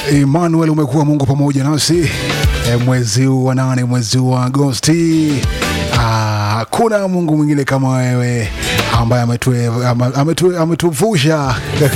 Emmanuel, umekuwa Mungu pamoja nasi e, mwezi huu wa nane, mwezi huu wa Agosti. Hakuna Mungu mwingine kama wewe ambaye ametue- ama- ametu- ametuvusha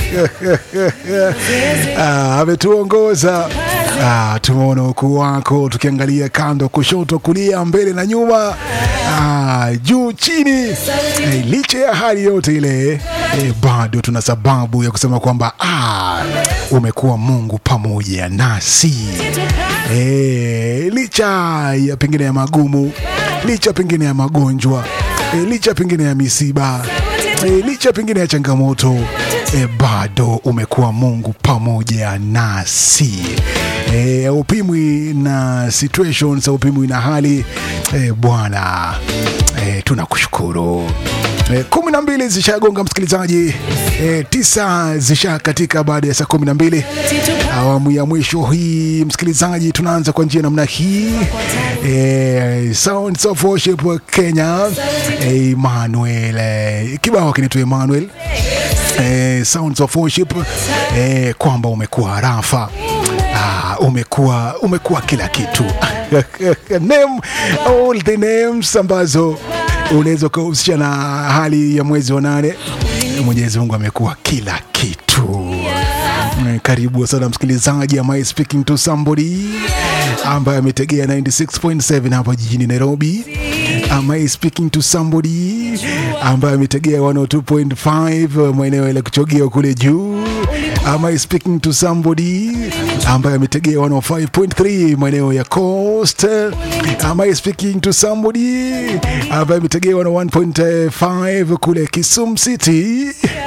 Ah, ametuongoza Ah, tumeona ukuu wako tukiangalia kando, kushoto, kulia, mbele na nyuma, ah, juu chini. Eh, licha ya hali yote ile eh, bado tuna sababu ya kusema kwamba ah, umekuwa Mungu pamoja nasi eh, licha ya pengine ya magumu, licha pengine ya magonjwa eh, licha pengine ya misiba eh, licha pengine ya changamoto eh, bado umekuwa Mungu pamoja nasi eh, upimwi na situations, upimwi na hali eh, Bwana eh, tunakushukuru. Eh, kumi na mbili zishagonga msikilizaji, eh, tisa zisha katika baada ya saa kumi na mbili awamu ya mwisho hii msikilizaji, tunaanza kwa njia namna hii eh, Sounds of Worship Kenya eh, Emmanuel eh, kibao kinaitwa Emmanuel eh, Sounds of Worship eh, kwamba umekuwa rafa Ah, umekuwa umekuwa kila kitu name all the names ambazo unaweza ukahusisha na hali ya mwezi wa nane. Mwenyezi Mungu amekuwa kila kitu. Eh, Karibu sana msikilizaji, am I speaking to somebody ambaye ametegea 96.7 hapa jijini Nairobi. Am I speaking to somebody ambaye ametegea 102.5 maeneo ya kuchogea kule juu. Am I speaking to somebody ambaye ametegea 105.3 maeneo ya Coast? Am I speaking to somebody ambaye ametegea 101.5 kule Kisumu City?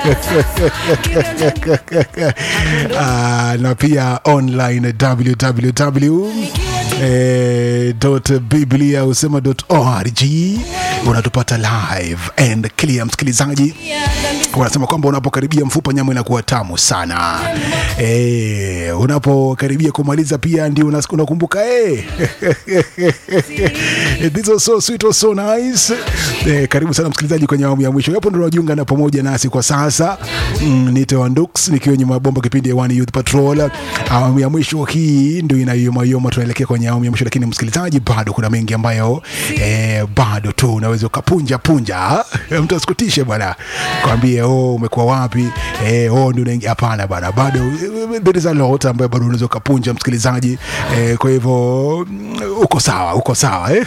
Ah, na pia online www eh, dot biblia usema dot org unatupata live and clear msikilizaji wanasema kwamba unapokaribia mfupa nyama inakuwa tamu sana e, unapokaribia kumaliza pia ndio unas- unakumbuka e. This was so sweet, was so nice. E, karibu sana msikilizaji kwenye awamu ya mwisho hapo ndo unajiunga na pamoja nasi kwa sasa mm, nite Wandux nikiwa nyuma ya bomba kipindi ya One Youth Patrol awamu ya mwisho hii ndio inayomayoma tunaelekea kwenye awamu ya mwisho lakini msikilizaji bado kuna mengi ambayo e, bado tu unaweza ukapunja punja mtu asikutishe bwana kwambie oh, umekuwa wapi eh, oh, ndio unaingia hapana bwana bado there is a lot ambayo bado unaweza ukapunja msikilizaji eh, kwa hivyo mm, uko sawa uko sawa eh?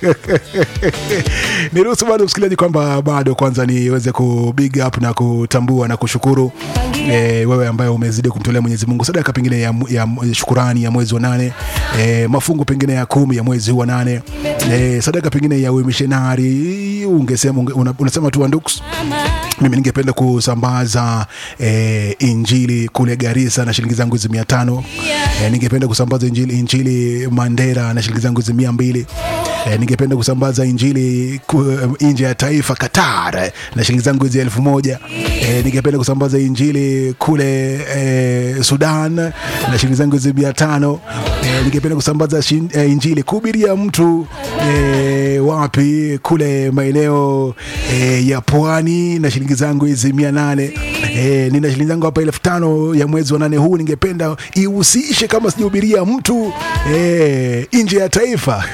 niruhusu bado msikilizaji kwamba bado kwanza niweze ku big up na kutambua na kushukuru eh, wewe ambaye umezidi kumtolea Mwenyezi Mungu sadaka pengine ya, ya, ya shukurani ya mwezi wa nane eh, mafungu pengine ya kumi ya mwezi huu wa nane eh, sadaka pengine ya umishenari ungesema unge, una, unasema tu Wanduks mimi ningependa kusambaza eh, injili kule Garissa na shilingi zangu hizi mia tano eh, ningependa kusambaza injili, injili Mandera na shilingi zangu hizi mia mbili eh, ningependa kusambaza injili ku, nje ya taifa Qatar eh, na shilingi zangu hizi elfu moja eh, ningependa kusambaza injili kule eh, Sudan na shilingi zangu hizi mia tano eh, ningependa kusambaza shin, eh, injili kuhubiria mtu eh, wapi kule maeneo eh, ya pwani na shilingi zangu hizi mia nane eh, nina shilingi zangu hapa elfu tano ya mwezi wa nane huu ningependa ihusishe kama sijahubiria mtu eh, nje ya taifa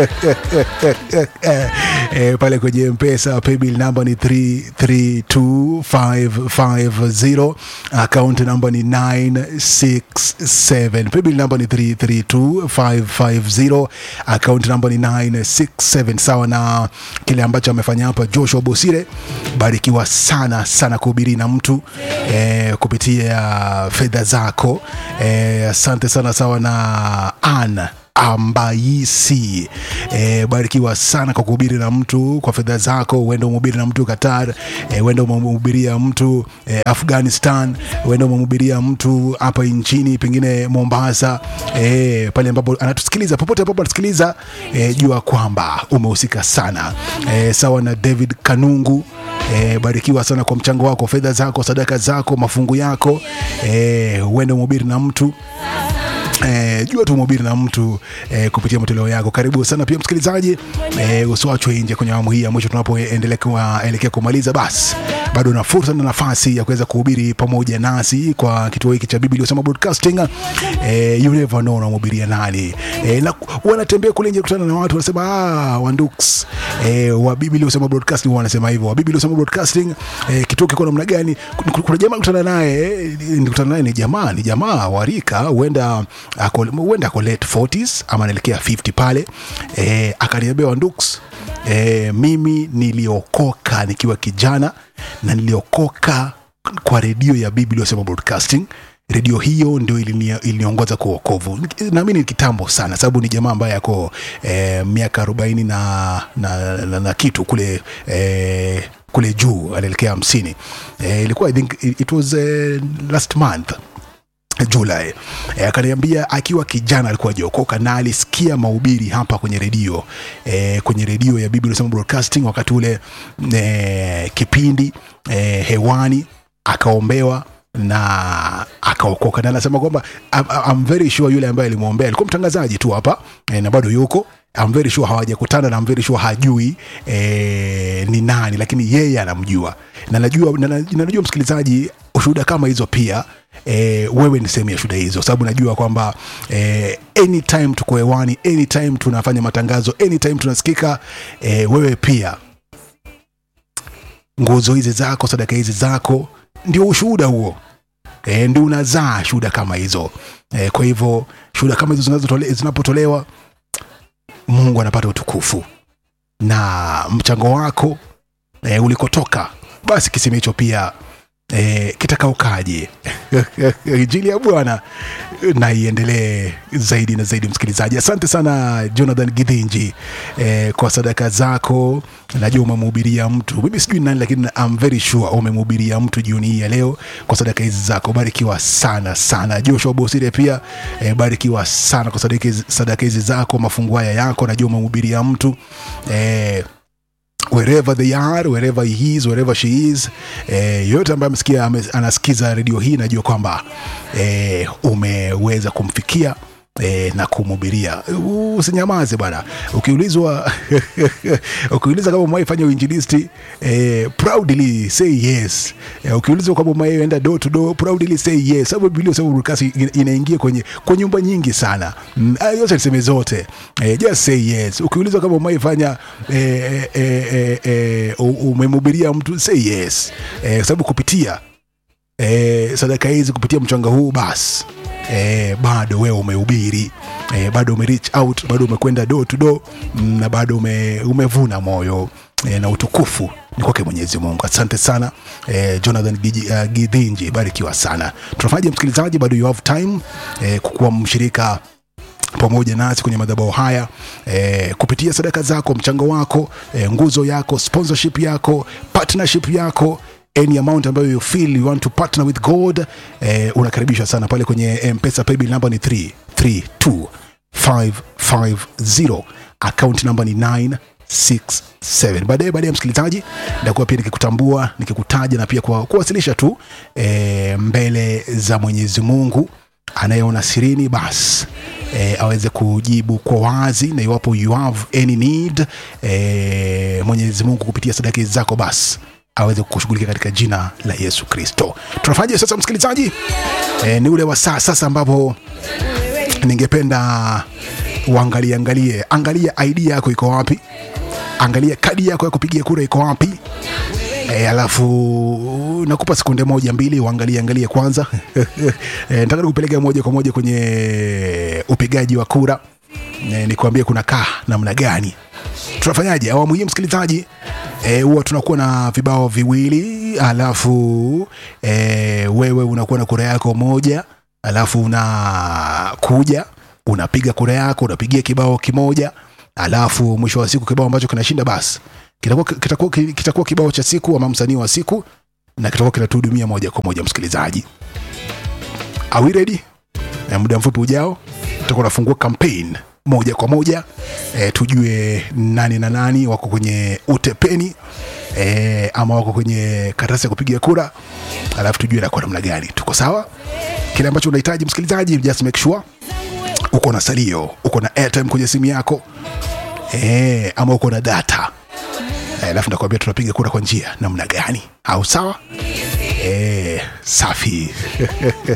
eh, pale kwenye mpesa paybill namba ni 332550 account namba ni 967 paybill namba ni 332550 account namba ni 967 sawa na kile ambacho amefanya hapa Joshua Bosire barikiwa sana sana kuhubiri na mtu eh, kupitia fedha zako eh, asante sana sawa na Anna ambaisi e, barikiwa sana kwa kuhubiri na mtu kwa fedha zako uende umhubiri na mtu qatar e, uende umemhubiria mtu e, afghanistan uende umemhubiria mtu hapa nchini pengine mombasa e, pale ambapo anatusikiliza popote ambapo anatusikiliza e, jua kwamba umehusika sana e, sawa na david kanungu E, barikiwa sana kwa mchango wako fedha zako sadaka zako mafungu yako e, uende umhubiri na mtu Eh, jua tu mhubiri na mtu eh, kupitia matoleo yako. Karibu sana pia msikilizaji, eh, usiwachwe nje kwenye awamu hii ya mwisho tunapoendelea kuelekea kumaliza. Basi bado una fursa na nafasi ya kuweza kuhubiri pamoja nasi kwa kituo hiki cha Biblia Usema Broadcasting. Eh, you never know unamhubiria nani. Eh, na wanatembea kule nje kutana na watu wanasema ah, Wanduks eh, wa Biblia Usema Broadcasting wanasema hivyo. Wa Biblia Usema Broadcasting eh, kituo kiko namna gani? Kuna- Kuna jamaa kutana naye, eh, nikutana naye ni jamaa, ni jamaa wa rika huenda ako huenda ako late 40s ama anaelekea 50 pale. Eh, akaniambia Wanduks eh, mimi niliokoka nikiwa kijana na niliokoka kwa redio ya Biblia Usema Broadcasting. Redio hiyo ndio ilini- iliniongoza kwa wokovu. Naamini ni kitambo sana, sababu ni jamaa ambaye ako eh, miaka arobaini na, na, na, na kitu kule eh, kule juu anaelekea hamsini. Eh, ilikuwa I think it it was eh, last month Julai. E, akaniambia akiwa kijana alikuwa hajaokoka na alisikia mahubiri hapa kwenye redio e, kwenye redio ya Biblia Usema Broadcasting wakati ule e, kipindi e, hewani akaombewa na akaokoka, na anasema kwamba I'm, I'm very sure yule ambaye alimwombea alikuwa mtangazaji tu hapa e, na bado yuko I'm very sure hawajakutana na I'm very sure hajui e, ni nani, lakini yeye anamjua na najua, na, na, najua msikilizaji, ushuhuda kama hizo pia e, wewe ni sehemu ya shuhuda hizo, sababu najua kwamba e, anytime tuko hewani, anytime tunafanya matangazo, anytime tunasikika e, wewe pia nguzo hizi zako, sadaka hizi zako, ndio ushuhuda huo e, ndio unazaa shuhuda kama hizo e, kwa hivyo shuhuda kama hizo zinazotole- zinapotolewa Mungu anapata utukufu na mchango wako e, ulikotoka, basi kisima hicho pia e, kitakaukaje. Injili ya Bwana na iendelee zaidi na zaidi. Msikilizaji, asante sana Jonathan Githinji e, kwa sadaka zako. Najua umemhubiria mtu, mimi sijui ni nani, lakini I'm very sure umemhubiria mtu jioni hii ya leo kwa sadaka hizi zako. Barikiwa sana sana. Joshua Bosire pia e, barikiwa sana kwa sadaka hizi- sadaka hizi zako, mafungu haya yako. Najua umemhubiria mtu e, wherever they are wherever he is wherever she is eh, yoyote ambaye amesikia ame, anasikiza redio hii najua kwamba eh, umeweza kumfikia E, na kumhubiria usinyamaze bwana ukiulizwa ukiulizwa kama umewahi fanya uinjilisti e, proudly say yes e, ukiulizwa kama umewahi enda door to door proudly say yes sababu biblia sababu broadcast ina- inaingia kwenye kwa nyumba nyingi sana mm, haya yote niseme zote e, just say yes ukiulizwa kama umewahi fanya e, e, e, e, u- umemhubiria mtu say yes e, sababu kupitia e, sadaka hizi kupitia mchanga huu basi e, bado wewe umehubiri e, bado ume reach out bado umekwenda door to door mm, na bado ume, umevuna moyo e, na utukufu ni kwake mwenyezi mungu asante sana e, jonathan Giji- uh, gidhinji barikiwa sana tunafanyaje msikilizaji bado you have time e, kukuwa mshirika pamoja nasi kwenye madhabahu haya eh, kupitia sadaka zako mchango wako eh, nguzo yako sponsorship yako partnership yako any amount ambayo you feel you want to partner with god eh, unakaribishwa sana pale kwenye mpesa paybill number ni 332550 account number ni 967 baadaye baadaye msikilizaji nitakuwa pia nikikutambua nikikutaja na pia kwa kuwasilisha tu e, mbele za mwenyezi mungu anayeona sirini basi e, aweze kujibu kwa wazi na iwapo you have any need e, mwenyezi mungu kupitia sadaka hizi zako basi aweze kukushughulikia katika jina la yesu kristo tunafanyaje sasa msikilizaji e, ni ule wa saa sasa ambapo ningependa uangalie angalie angalia id yako iko wapi angalia kadi yako ya kupigia kura iko wapi E, alafu nakupa sekunde moja mbili uangalie angalie kwanza e, nataka nikupeleka moja kwa moja kwenye upigaji wa kura e, nikuambie kuna kaa namna gani tunafanyaje awamu hii msikilizaji eh, huwa tunakuwa na vibao viwili alafu e, wewe unakuwa na kura yako moja alafu unakuja unapiga kura yako unapigia kibao kimoja alafu mwisho wa siku kibao ambacho kinashinda basi kitakuwa kitakuwa kitakuwa kibao cha siku ama msanii wa siku na kitakuwa kinatuhudumia moja kwa moja msikilizaji Are we ready? Na muda mfupi ujao tutakuwa nafungua campaign moja kwa moja e, tujue nani na nani wako kwenye utepeni e, ama wako kwenye karatasi ya kupiga kura, alafu tujue nakuwa namna gani. Tuko sawa? Kile ambacho unahitaji msikilizaji, just make sure uko na salio, uko na airtime kwenye simu yako e, ama uko na data Eh, alafu nakwambia tunapiga kura kwa njia namna gani, au sawa? Eh, safi